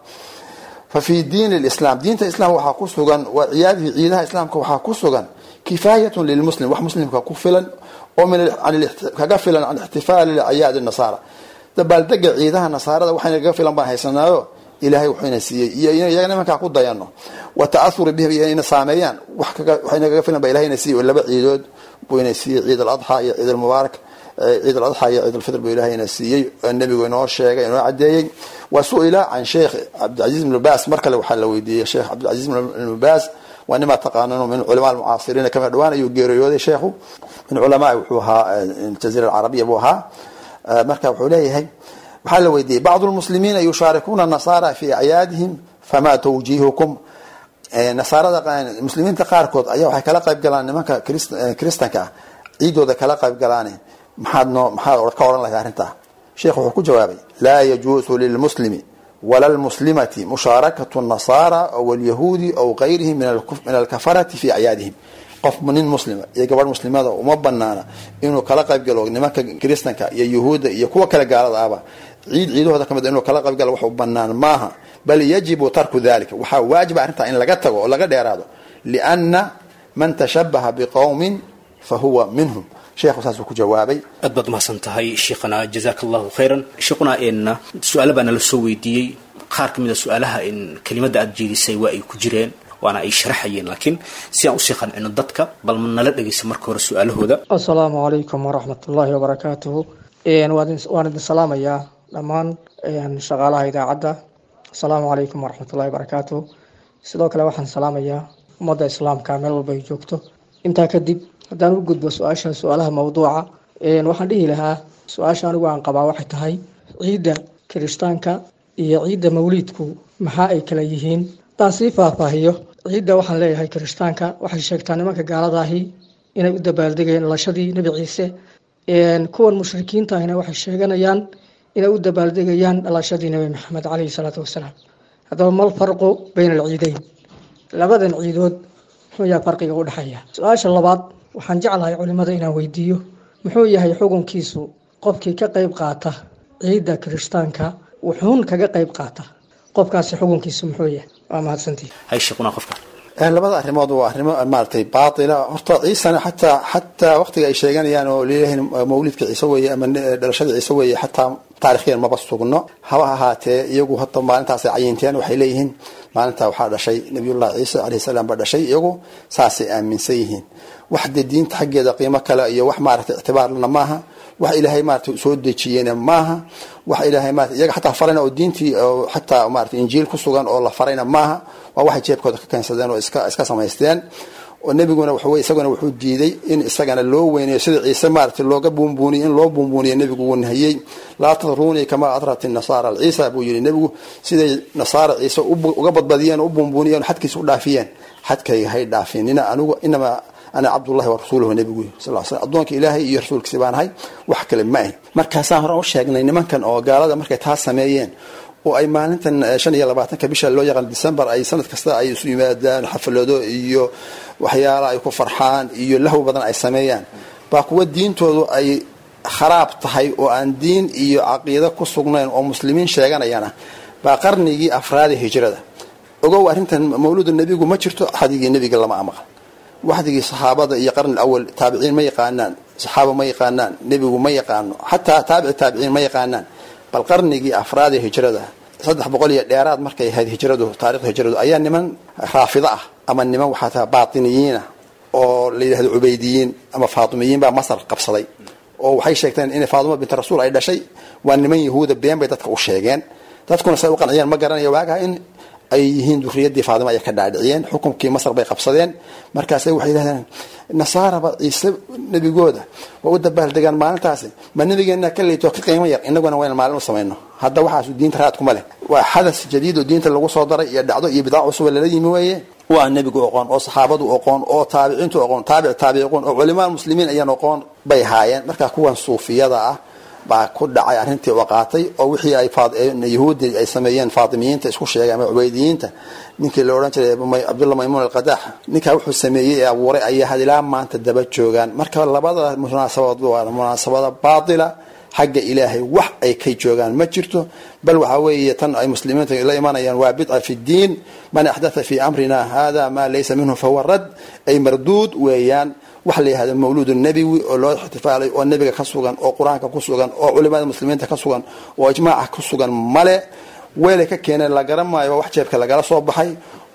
fa fi diin lislam diinta islaamka waxaa ku sugan wa ciyaadihi ciidaha islaamka waxaa ku sugan kifaayatun lilmuslim wax muslimka ku filan oo kaga filan can ixtifaali acyaadi nasaara dabaaldega ciidaha nasaarada waxayna kaga filan baan haysanaayo ilahay wuxuuna siiyey iyo iyaga nimankaa ku dayano wa ta'ahuri bihim iyo ina saameeyaan waxayna kaga filan ba ilahayna siiyey oo laba ciidood buyna siiyey ciid aladxa iyo ciid almubaarak ciid aladxa iyo ciid alfitr buu ilahayna siiyey nebigu inoo sheegay inoo cadeeyey wa su-ila can sheekh cabdilcaziz ibn baas mar kale waxaa la weydiiyey sheekh cabdilcaziz ibn baas waa nimaa taqaanano min culamaa almucaasiriina kama dhawaan ayuu geeriyooday sheekhu min culamaa wuxuu ahaa jaziira alcarabiya buu ahaa marka wuxuu leeyahay waxaa la weydiiyey bacdu lmuslimiina yushaarikuuna nasaara fi acyaadihim fama tawjiihukum nasaarada muslimiinta qaarkood ayaa waxay kala qayb galaan nimanka kristanka ah ciidooda kala qayb galaane maxaad noo maxaad ka odhan lahay arrintaa sheekh wuxuu ku jawaabay laa yajuusu lilmuslimi wala lmuslimati mushaarakatu nasaara aw alyahuudi aw gayrihim min alkafarati fi acyaadihim qof nin muslima iyo gabadh muslimada uma banaana inuu kala qayb galo nimanka kristanka iyo yuhuudda iyo kuwa kale gaalada ahba ciid ciidahooda kamid inuu kala qayb galo wax u banaan maaha bal yajibu tarku dalika waxaa waajiba arrintaa in laga tago oo laga dheeraado liana man tashabaha biqowmin fa huwa minhum sheekhu saasuu ku jawaabay aad baad mahadsan tahay sheekhana jazaaka allahu khayran sheekhuna n su-aalo baa nala soo weydiiyey qaar ka mid a su-aalaha in kelimada aada jeedisay waa ay ku jireen waana ay sharaxayeen laakiin si aan usii qancino dadka bal ma nala dhegaysa marka hore su-aalahooda asalaamu calaykum waraxmat ullaahi wabarakaatuhu waan idin salaamayaa dhammaan shaqaalaha idaacadda asalaamu calaykum waraxmat ullahi wabarakaatuhu sidoo kale waxaan salaamayaa ummadda islaamka meel walba ay joogto intaa kadib haddaan u gudbo su-aasha su-aalaha mawduuca waxaan dhihi lahaa su-aasha anigu aan qabaa waxay tahay ciidda kirishtaanka iyo ciidda mawliidku maxaa ay kala yihiin haddaan sii faahfaahiyo ciidda waxaan leeyahay kirishtaanka waxay sheegtaa nimanka gaaladaahi inay u dabaaldegayeen dhalashadii nebi ciise kuwan mushrikiinta ahina waxay sheeganayaan inay u dabaaldegayaan dhalashadii nebi maxamed caleyhi salaatu wasalaam haddaba mal farqu bayna alciideyn labadan ciidood muxuu yahay farqiga u dhexeeya su-aasha labaad waxaan jeclahay culimada inaan weydiiyo muxuu yahay xukunkiisu qofkii ka qeyb qaata ciidda kirishtaanka wuxuun kaga qeyb qaata qofkaasi xukunkiisu muxuu yahay waa mahadsantii hay sheekhuna qofka labada arrimood waa arrimo maaragtay baatila horta ciisana xataa xataa waqtiga ay sheeganayaan oo leeyahay mawlidka ciise weeye ama dhalashada ciise weeye xataa taarikhyan maba sugno haba ahaatee iyagu hata maalintaasay cayinteen waxay leeyihiin maalintaa waxaa dhashay nabiyullahi ciise alayhi salaam baa dhashay iyagu saasay aaminsan yihiin wax dee diinta xaggeeda qiimo kale iyo wax maaragtay ictibaarlana maaha wax ilaahay maaragtay soo dejiyena maaha wax ilaahay maarata iyaga xataa farayna oo diintii oo xataa maaragtay injiil ku sugan oo la farayna maaha waa waxay jeebkooda ka keensadeen oo iska iska samaysteen oo nebiguna waxawey isaguna wuxuu diiday in isagana loo weynayo sida ciise maaragtay looga buunbuuniyo in loo buunbuuniyo nebigu wuu nahiyey laa tadruunii kamaa adrat nasaara ciisa buu yihi nebigu siday nasaara ciise uga badbadiyeen oo u buunbuuniyeen xadkiisa u dhaafiyeen xadkayga hay dhaafinina anigu inamaa ana cabdullahi wa rasuuluhu nebigu sal sl addoonka ilaahay iyo rasuulkiisi baan ahay wax kale ma ahi markaasaan hore u sheegnay nimankan oo gaalada markay taa sameeyeen oo ay maalintan shan iyo labaatanka bisha loo yaqaan december ay sanad kasta ay isu yimaadaan xaflado iyo waxyaala ay ku farxaan iyo lahw badan ay sameeyaan baa kuwa diintoodu ay kharaab tahay oo aan diin iyo caqiido ku sugnayn oo muslimiin sheeganayana baa qarnigii afraada hijrada ogow arrintan mawluudu nebigu ma jirto xadigii nebiga lama amaqan waxdigii saxaabada iyo qarni awal taabiciin ma yaqaanaan saxaaba ma yaqaanaan nebigu ma yaqaano xataa taabici taabiciin ma yaqaanaan bal qarnigii afraad ee hijrada saddex boqol iyo dheeraad markay ahayd hijradu taarikhda hijradu ayaa niman raafida ah ama niman waxaa taha baatiniyiinah oo la yidhahdo cubeydiyiin ama faatimiyiin baa masar qabsaday oo waxay sheegteen inay faatimo binti rasuul ay dhashay waa niman yahuuda been bay dadka u sheegeen dadkuna say u qanciyeen ma garanaya waagaha in ay yihiin duriyadii faatimo ay ka dhaadhiciyeen xukunkii masar bay qabsadeen markaasay waxay yidhahdeen nasaaraba ciise nebigooda waa u dabaaldegaan maalintaasi ma nabigeena ka leyto ka qiimo yar inaguna wayna maalin u samayno hadda waxaas diinta raadkuma leh waa xadas jadiid oo diinta lagu soo daray iyo dhacdo iyo bidaac cusub lala yimi weeye waa nebigu oqoon oo saxaabadu oqoon oo taabiciintu oqoon taabic taabici oqoon oo culimaa muslimiin ayaan oqoon bay haayeen marka kuwan suufiyada ah baa ku dhacay arrintii u qaatay oo wixii ay yahuudi ay sameeyeen faatimiyiinta isku sheegay ama cubeydiyiinta ninkii la odhan jiray cabdullah maymuun alqadax ninkaa wuxuu sameeyey ee abuuray ayaa had ilaa maanta daba joogaan marka labada munaasabadood waa munaasabada baatila xagga ilaahay wax ay ka joogaan ma jirto bal waxaa weeye tan ay muslimiinta la imanayaan waa bidca fi ddiin man axdatha fi amrina hada maa laysa minhu fahuwa rad ay marduud weeyaan waxa la yihahdo mawluud nebiwi oo loo ixtifaalay oo nebiga ka sugan oo qur-aanka ku sugan oo culimada muslimiinta ka sugan oo ijmaaca ku sugan male weelay ka keeneen la garan maayo wax jeebka lagala soo baxay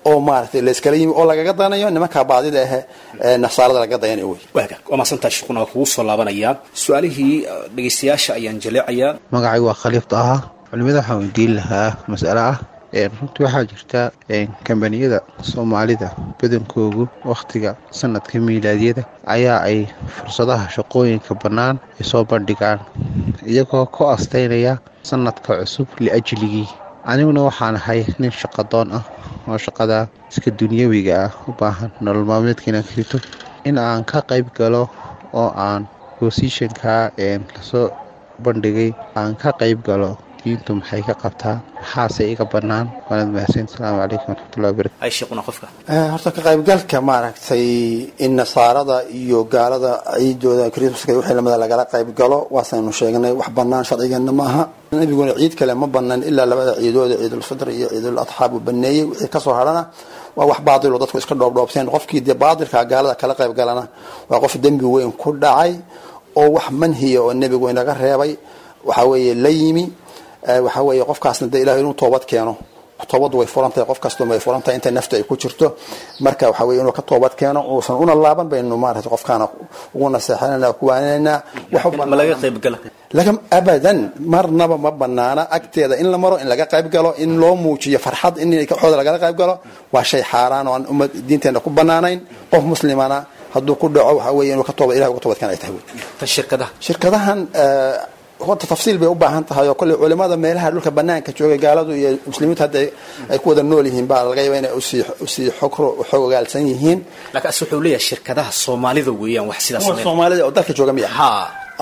oo maaragtay layskala yimi oo lagaga dayanayo nimankaa baadida ahe ee nasaarada lagaga dayanayo wey waaga waa mahadsantahay shukuna waa kugu soo laabanayaa su-aalihii dhegaystayaasha ayaan jaleecayaa magacaygu waa khaliifta ahaa culimada waxaan weydiin lahaa mas'ale ah runtii waxaa jirta kambaniyada soomaalida badankoogu wakhtiga sanadka miilaadyada ayaa ay fursadaha shaqooyinka bannaan ay soo bandhigaan iyagoo ku astaynaya sanadka cusub liajligii aniguna waxaan ahay nin shaqadoon ah oo shaqada iska dunyawiga ah u baahan nolol maalmeedka inaan ka rito in aan ka qayb galo oo aan bosishanka lasoo bandhigay aan ka qayb galo diintu maxay ka qabtaa maxaase iga bannaan waanad mahadsan asalaamu calaykum waraxmatullahi wabarakatu ay sheekuna qofka horta ka qaybgalka maaragtay in nasaarada iyo gaalada ciidooda krismaska iyo wixii lamida lagala qayb galo waasaynu sheegnay wax bannaan sharcigeena maaha nabiguna ciid kale ma bannaan ilaa labada ciidooda ciidulfitr iyo ciidul adxaa buu baneeyey wixii kasoo hadhana waa wax baadilo dadku iska dhoobdhoobteen qofkii dee baadilka gaalada kala qayb galana waa qof dembi weyn ku dhacay oo wax manhiya oo nebigu inaga reebay waxa weeye la yimi waxa weeye qofkaasna dee ilahay inuu toobad keeno toobaddu way furan tahay qof kastuma way furan tahay inta nafta ay ku jirto marka waxa weye inuu ka toobad keeno uusan una laaban baynu maarata qofkaana ugu naseexanayna ku waaninaynaa ma laga qayb gala laga abadan marnaba ma banaana agteeda in la maro in laga qayb galo in loo muujiyo farxad in xooda lagala qayb galo waa shay xaaraan oo aan ummad diinteena ku banaanayn qof muslimana hadduu ku dhaco waxa weye inuu ka tooba ilahay uga toobad keena ay tahay wey tan shirkadaha shirkadahan horta tafsiil bay u baahan tahay oo kolley culimada meelaha dhulka banaanka joogay gaaladu iyo muslimiintu hadda ay ku wada nool yihiin baa laga yaaba inay usii usii xog xog ogaalsan yihiin laakiin as wuxuu leeyahay shirkadaha soomaalida weeyaan wax sidaas kuwa soomaalida oo dalka jooga miya ha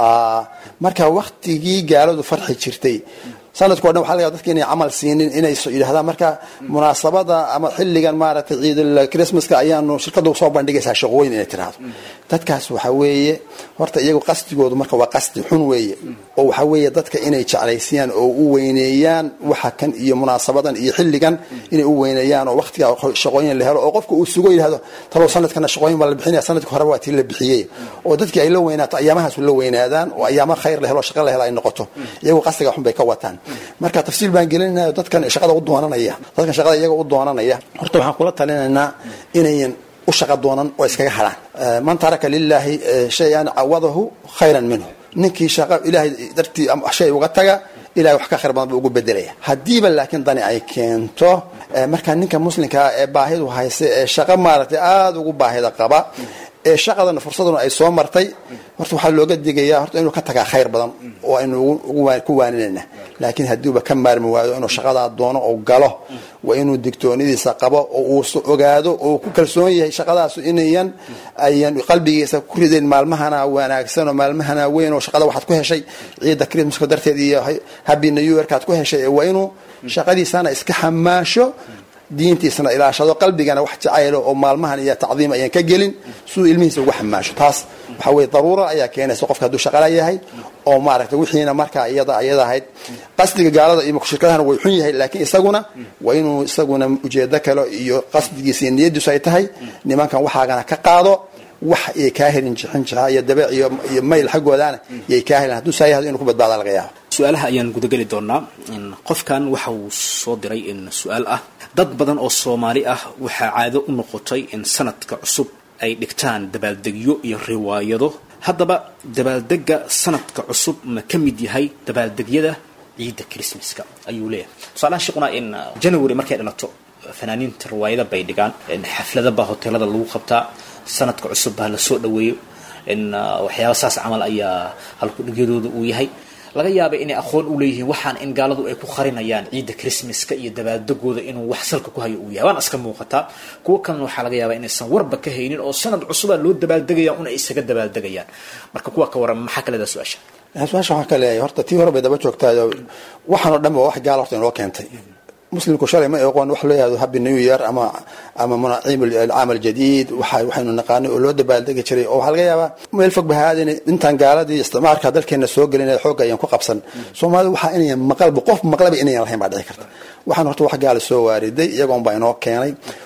marka waktigii gaaladu farxi jirtay sanadko dhan waxa laga dadka inay camal siinin inay yidhahdaan marka munaasabada ama xilligan maaragtay ciidul christmaska ayaanu shirkadu soo bandhigaysaa shaqooyin inay tiraahdo dadkaas waxa weeye horta iyagu qasdigoodu marka waa qasdi xun weeye oo waxa weeye dadka inay jeclaysiyaan oo u weyneeyaan waxa kan iyo munaasabadan iyo xilligan inay u weyneeyaan oo waqtiga shaqooyin la helo oo qofka uu sugo yidhahdo talow sanadkana shaqooyin baa la bixinaya sanadka horeba waa tii la bixiyey oo dadkii ay la weynaato ayaamahaasu la weynaadaan oo ayaama khayr la helo shaqa la helo ay noqoto iyagu qasdiga xun bay ka wataan marka tafsiil baan gelinaya dadkan shaqada u doonanaya dadkan shaqada iyaga u doonanaya horta waxaan kula talinaynaa inayan u shaqa doonan oo iskaga hadhaan man taraka lilaahi shay-an cawadahu khayran minhu ninkii shaqa ilaahay dartii shay uga taga ilahay wax ka khayr badan buu ugu bedelaya haddiiba laakiin dani ay keento markaa ninka muslimkaa ee baahidu haysa ee shaqo maaragtay aada ugu baahida qaba ee shaqadana fursaduna ay soo martay horta waxaa looga digayaa horta inuu ka tagaa khayr badan oo aynu ku waaninayna laakiin haddiiba ka maarmi waayo inuu shaqadaa doono oo galo waa inuu digtoonidiisa qabo oo uu ogaado oo ku kalsoon yahay shaqadaasu inayan ayan qalbigiisa ku ridayn maalmahana wanaagsan oo maalmahana weyn oo shaqada waxaad ku heshay ciidda christmaska darteed iyo happy new yorkaad ku heshay waa inuu shaqadiisana iska xamaasho diintiisana ilaashado qalbigana wax jacaylo oo maalmahan iyo tacdiim ayaan ka gelin siduu ilmihiisa ugu xamaasho taas waxa weye daruura ayaa keenaysa qofka hadduu shaqala yahay oo maaragtay wixiina markaa iyada iyada ahayd qasdiga gaalada iyo shirkadahana way xun yahay laakiin isaguna waa inuu isaguna ujeedo kale iyo qasdigiisa iyo niyadiisu ay tahay nimankan waxaagana ka qaado wax ay kaa helin jixin jixa iyo dabeec iyo iyo mayl xaggoodana yay kaa helin hadduu saa yahdo inuu ku badbaada laga yaabo su-aalaha ayaan gudageli doonaa qofkan waxa uu soo diray in su-aal ah dad badan oo soomaali ah waxaa caado u noqotay in sanadka cusub ay dhigtaan dabaaldegyo iyo riwaayado haddaba dabaaldega sanadka cusub ma ka mid yahay dabaaldegyada ciidda christmaska ayuu leeyahay tusaalaha sheekuna in january markay dhalato fanaaniinta riwaayada bay dhigaan xaflada baa hoteelada lagu qabtaa sanadka cusub baa lasoo dhaweeyo in waxyaaba saas camal ayaa halkudhigyadooda uu yahay laga yaaba inay aqoon u leeyihiin waxaan in gaaladu ay ku qarinayaan ciidda christmaska iyo dabaaldegooda inuu wax salka ku hayo uu yahay waana iska muuqataa kuwo kalena waxaa laga yaabaa inaysan warba ka haynin oo sanad cusubaa loo dabaaldegaya un ay isaga dabaaldegayaan marka kuwa ka waran maxaa kaleedaa su-aasha su-aasha waxaan ka leeyahay horta tii hore bay daba joogtaayo waxaan oo dhan ba wax gaala horta inoo keentay muslimku shalay ma aqoon wax loo yahdo happy new year ama ama munaciim alcaam aljadiid waxa waxaynu naqaanay oo loo dabaaldegi jiray oo waxaa laga yaabaa meel fog bahaadin intaan gaaladii isticmaalka dalkeena soo gelinaya xoogga ayaan ku qabsan soomaalida waxaa inayan maqalba qof maqlaba inayan lahayn baa dhici karta waxaan horta wax gaala soo waariday iyagoon baa inoo keenay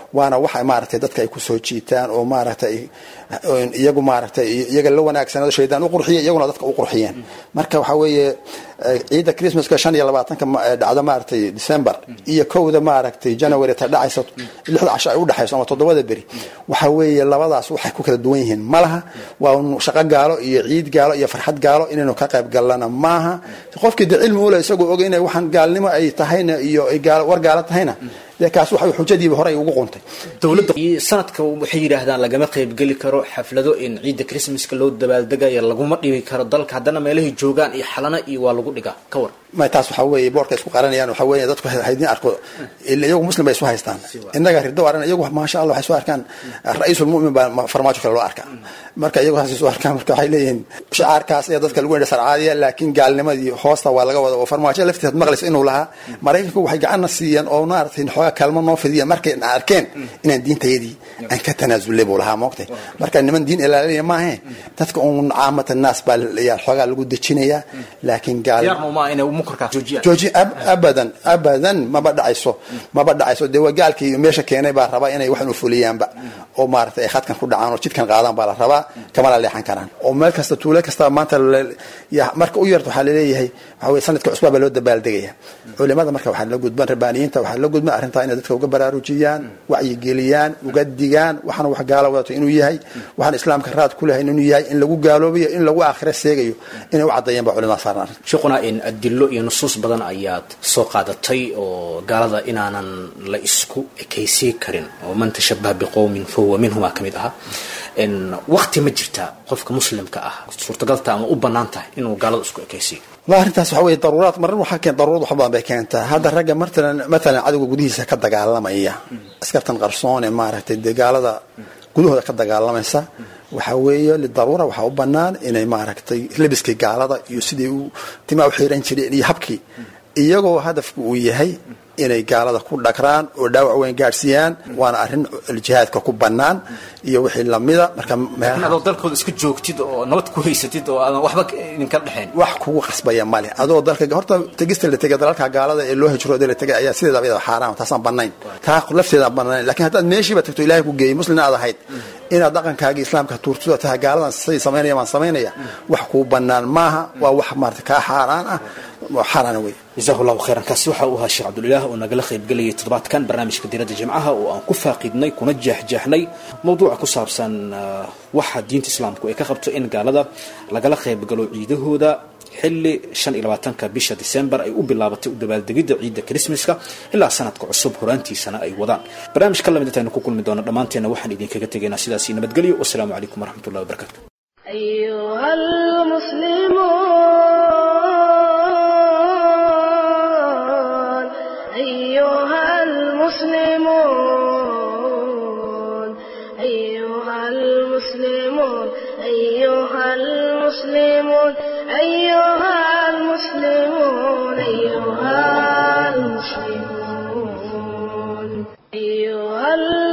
waana waxa maaragtay dadka ay kusoo jiitaan oo maaragtay iyagu maaragtay iyaga la wanaagsanaado shaydaan u qurxiya iyaguna dadka u qurxiyeen marka waxaa weeye ciidda christmaska shan iyo labaatanka dhacda maaragtay december iyo kowda maaragtay january ta dhacaysa lixda casho ay udhexayso ama toddobada beri waxa weeye labadaas waxay ku kala duwan yihiin malaha waa shaqo gaalo iyo ciid gaalo iyo farxad gaalo inaynu ka qayb gallana maaha qofkii de cilmi ule isagoo oga inay waxaan gaalnimo ay tahayna iyo ay war gaalo tahayna dee kaas waxa xujadiiba horey ugu quntay dowladda sanadka waxay yidhaahdaan lagama qaybgeli karo xaflado in ciidda christmaska loo dabaaldegaya laguma dhibi karo dalka haddana meelahay joogaan iyo xalana iyo waa lagu dhigaa ka war ma taas waxaa weeye boorka isku qaranayaan waxaa weeye dadku haydin arko iyagu muslim bay isu haystaan innaga rido aran iyagu maasha allah waxay soo arkaan ra-iisul mu'min baa farmaajo kale loo arkaa marka iyagu saas soo arkaan marka waxay leeyihiin shicaarkaas ee dadka lagu yidha sarcaadiya laakiin gaalnimadii hoosta waa laga wada oo farmaajo laftiisa maqlaysa inuu lahaa maraykanku waxay gacanna siiyeen oo maaragtay xoogaa kaalmo noo fidiyeen markay arkeen inaan diintayadii aan ka tanaasulay buu lahaa moogtay marka niman diin ilaalinaya maahe dadka uun caamata naas baa yaa xoogaa lagu dejinayaa laakiin gaal jooji abadan abadan maba dhacayso maba dhacayso dee waa gaalkii meesha keenay baa rabaa inay wax ufuliyaanba oo maaragtay ay khadkan ku dhacaan oo jidkan qaadaan baa la rabaa kamala leexan karaan oo meel kasta tuulo kasta maanta marka u yarta waxaa laleeyahay waxa weye sanadka cusbaa baa loo dabaaldegaya culimada marka waxaa la gudban rabbaaniyiinta waxaa la gudban arrintaa inay dadka uga baraarujiyaan wacyigeliyaan uga digaan waxaana wax gaalo wadato inuu yahay waxaan islaamka raad ku lahayn inuu yahay in lagu gaaloobayo in lagu aakhira seegayo inay u caddeeyaan baa culimada saaran arrin sheekhuna in adilo iyo nusuus badan ayaad soo qaadatay oo gaalada inaanan la isku ekaysiin karin oo man tashabaha biqowmin fahuwa minhumaa ka mid ahaa wakti ma jirtaa qofka muslimka ah suurtagalta ama u banaan tahay inuu gaalada isku ekaysiiyo والله arrintaas waxa weeye daruuraad marar waxaa keen daruurad wax badan bay keentaa hadda ragga matalan matalan cadowga gudihiisa ka dagaalamaya askartan qarsoon ee maaragtay dagaalada gudahooda ka dagaalamaysa waxa weeye lidaruura waxaa u banaan inay maaragtay lebiskii gaalada iyo sidii u timaa u xiran jireen iyo habkii iyagoo hadafku uu yahay inay gaalada ku dhagraan oo dhaawac weyn gaadhsiiyaan waana arrin jihaadka ku bannaan iyo wixii lamida marka adoo dalkooda iska joogtid oo nabad ku haysatid oo aadan waxba idinka dhexayn wax kugu qasbaya male adoo dalka horta tegista la tegay dalalka gaalada ee loo hijrooday la tegay ayaa sideedaba iyada xaaraam taasaan bannayn taa lafteeda bannayn laakiin haddaad meeshiiba tagto ilaahay ku geeyey muslimna aad ahayd inaad dhaqankaagii islaamka tuurtuda tahay gaaladan siday samaynaya baan samaynaya wax kuu bannaan maaha waa wax maarata kaa xaaraan ah xaaraana wey jazahu llahu khayran kaasi waxa uu ahaa sheekh cabdulilah oo nagala qaybgelayay toddobaadkan barnaamijka diiradda jimcaha oo aan ku faaqidnay kuna jeexjeexnay mowduuca ku saabsan waxa diinta islaamku ay ka qabto in gaalada lagala qaybgalo ciidahooda xilli shan iyo labaatanka bisha december ay u bilaabatay u dabaaldegidda ciidda christmaska ilaa sanadka cusub horaantiisana ay wadaan barnaamij ka lamid intaynu ku kulmi doono dhammaanteenna waxaan idinkaga tegaynaa sidaasi nabadgelyo wasalaamu calaykum waraxmat ullahi wabarakatu أيها المسلمون أيها المسلمون أيها المسلمون أيها المسلمون أيها المسلمون أيها المسلمون أيها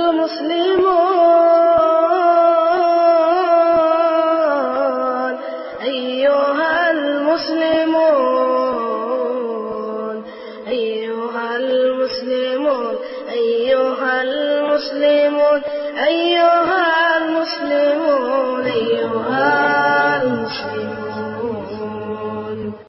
المسلمون أيها المسلمون أيها المسلمون أيها المسلمون أيها